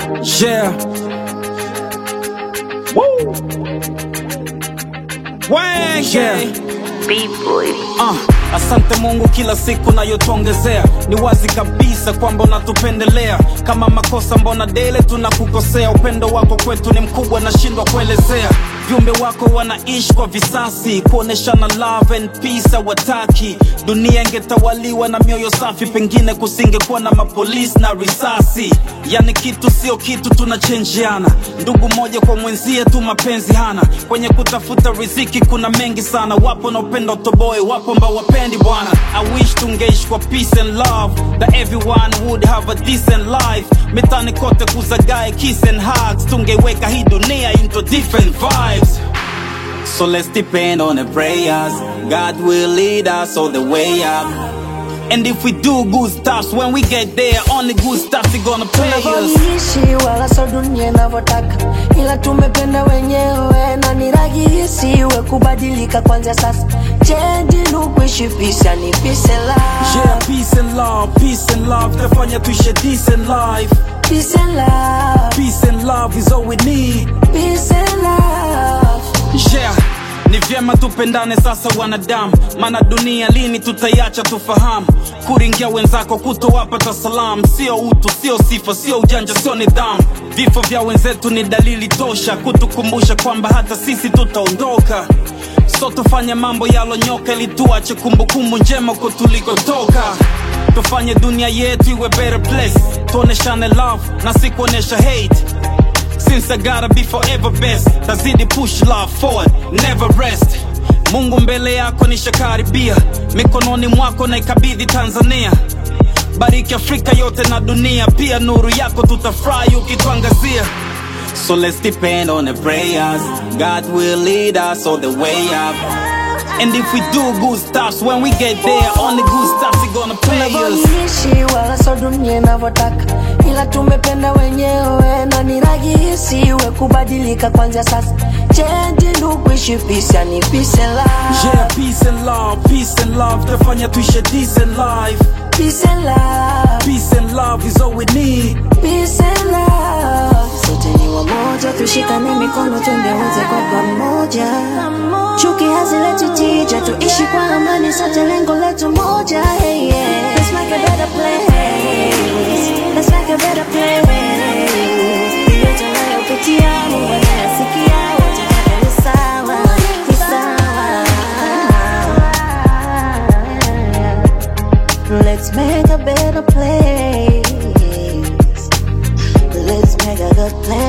Yeah. Woo. Wang, yeah. B-boy. Uh, asante Mungu kila siku nayotuongezea, ni wazi kabisa kwamba unatupendelea. Kama makosa mbona dele tunakukosea, upendo wako kwetu ni mkubwa, nashindwa kuelezea. Viumbe wako wanaishi kwa visasi, kuoneshana love and peace hawataki. Dunia ingetawaliwa na mioyo safi, pengine kusingekuwa na mapolisi na risasi. Yani kitu sio kitu, tunachenjiana ndugu moja kwa mwenzie tu, mapenzi hana. Kwenye kutafuta riziki kuna mengi sana, wapo na upendo utoboe, wapo ambao wapendi bwana. I wish tungeishi kwa peace and love, that everyone would have a decent life. Mitani kote kuzagae kiss and hugs, tungeweka hii dunia into different vibes. So let's depend on the prayers. God will lead us all the way up. And if we do good stuff, when we get there, only good stuff is gonna pay us. tunavyoishi wala so dunia inavyotaka, ila tumependa wenyewe na ni rahisi we kubadilika kwanza sasa. Change look kuishi peace and peace and love, Yeah, peace and love, peace and love. Tafanya tuishi a decent life. peace and love, Peace and love is all we need. peace and love. Yeah, ni vyema tupendane sasa wanadamu, maana dunia lini tutaiacha tufahamu. Kuringia wenzako kutowapata salamu, sio utu, sio sifa, sio ujanja, sio nidhamu. Vifo vya wenzetu ni dalili tosha kutukumbusha kwamba hata sisi tutaondoka. So tufanye mambo yalonyoka ili tuache kumbukumbu njema huko tulikotoka. Tufanye dunia yetu iwe better place, tuoneshane love na si kuonesha hate. Since I gotta be forever best Tazidi push love forward, never rest Mungu mbele yako nishakaribia Mikononi mwako na ikabidhi Tanzania Bariki Afrika yote na dunia Pia nuru yako tutafurahi ukituangazia So let's depend on the prayers God will lead us all the way up And if we do good stuff When we get there Only good stuff is gonna pay us tunavyoishi wala so dunia inavyotaka, ila tumependa wenyewe na ni rahisi we kubadilika kwanza sasa. Change look kuishi peace and peace and love, Yeah, peace and love, peace and love Tafanya tuishi a decent life peace and love. Peace and love is all we need Peace and love. Sote ni wamoja, tushikane mikono twende wote kwa pamoja. Chuki hazileti tija, tuishi kwa amani, sote lengo letu moja. Hey, yeah. Let's make a better place. Let's make a better place. Hiyo tunayopitia, Mungu anayasikia, wote tuwe ni sawa, ni sawa. Let's make a better place. Let's make a good place.